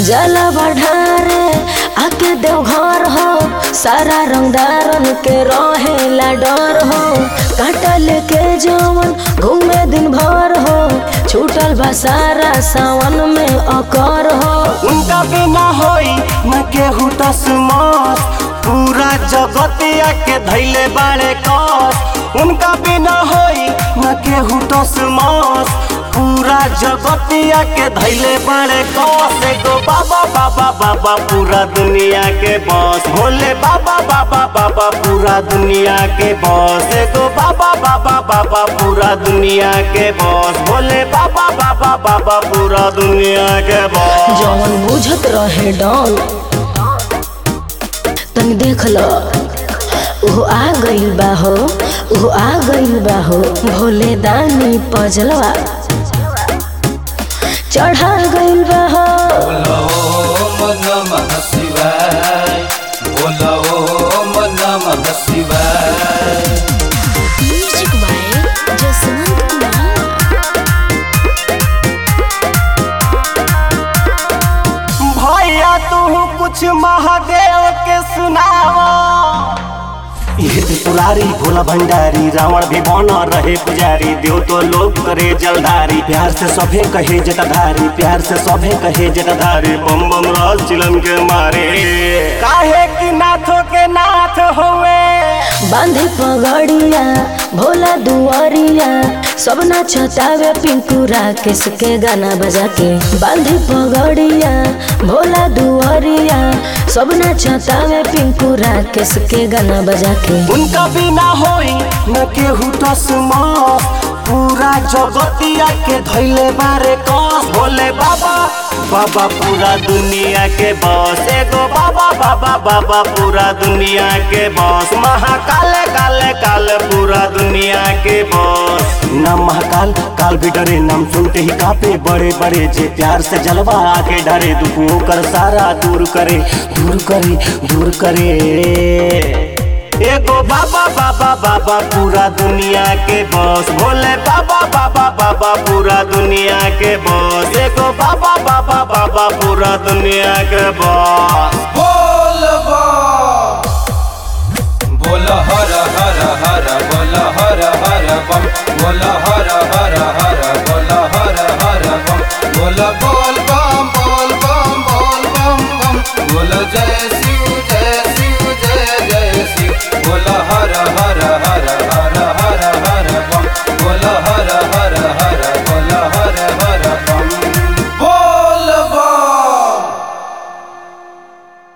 जला बढ़ारे आके देवघर हो सारा रंगदारन के रहेला डर हो कांटा लेके जवन घूमे दिन भर हो छूटल बा सारा सावन में अकर हो उनका बिना होई न केहू तस्मास पूरा जगतिया के धैले बाड़े कस उनका बिना होई न केहू तस्मास पूरा जगतिया के धैले बाड़े कस एगो बाबा बाबा बाबा पूरा दुनिया के बस भोले बाबा बाबा बाबा पूरा दुनिया के बस एगो बाबा बाबा बाबा पूरा दुनिया के बस भोले बाबा बाबा बाबा पूरा दुनिया के बस जवन बुझत रहे डॉन तनी देख ल ओहो आ गइल बा हो ओहो आ गइल बा हो भोले दानी पजलवा चढ़ा गइल बा हो बोलो ओम नमः शिवाय बोलो ओम नमः शिवाय म्यूजिक बाय जसवंत कुमार भैया तू कुछ महादेव के सुनावा ये त्रिपुरारी भोला भंडारी रावण भी बना रहे पुजारी देव तो लोग करे जलधारी प्यार से सभे कहे जटाधारी प्यार से सभे कहे जटाधारी बम बम राज चिलम के मारे काहे कि नाथों के नाथ होवे बांधे पगड़िया भोला दुआरिया सब नाचतावे पिंकू राकेश के गाना बजा के बांधे पगड़िया भोला दुआरिया सब नाचतावे पिंकू राकेश के गाना बजा के उनका बिना होई न केहू तस्मा पूरा जगतिया के धैले बारे कस भोले बाबा बाबा पूरा दुनिया के बस एगो बाबा बाबा बाबा पूरा दुनिया के बस महाकाल काले काल पूरा दुनिया के बस नाम महाकाल काल भी डरे नाम सुनते ही कापे बड़े बड़े जे प्यार से जलवा आके डरे दुखों कर सारा दूर करे दूर करे दूर करे एगो बाबा बाबा बाबा पूरा दुनिया के बॉस भोले बाबा बाबा बाबा पूरा दुनिया के बॉस एगो बाबा बाबा बाबा पूरा दुनिया के बॉस बोल बम बोल हर हर हर बोल हर हर बम बोल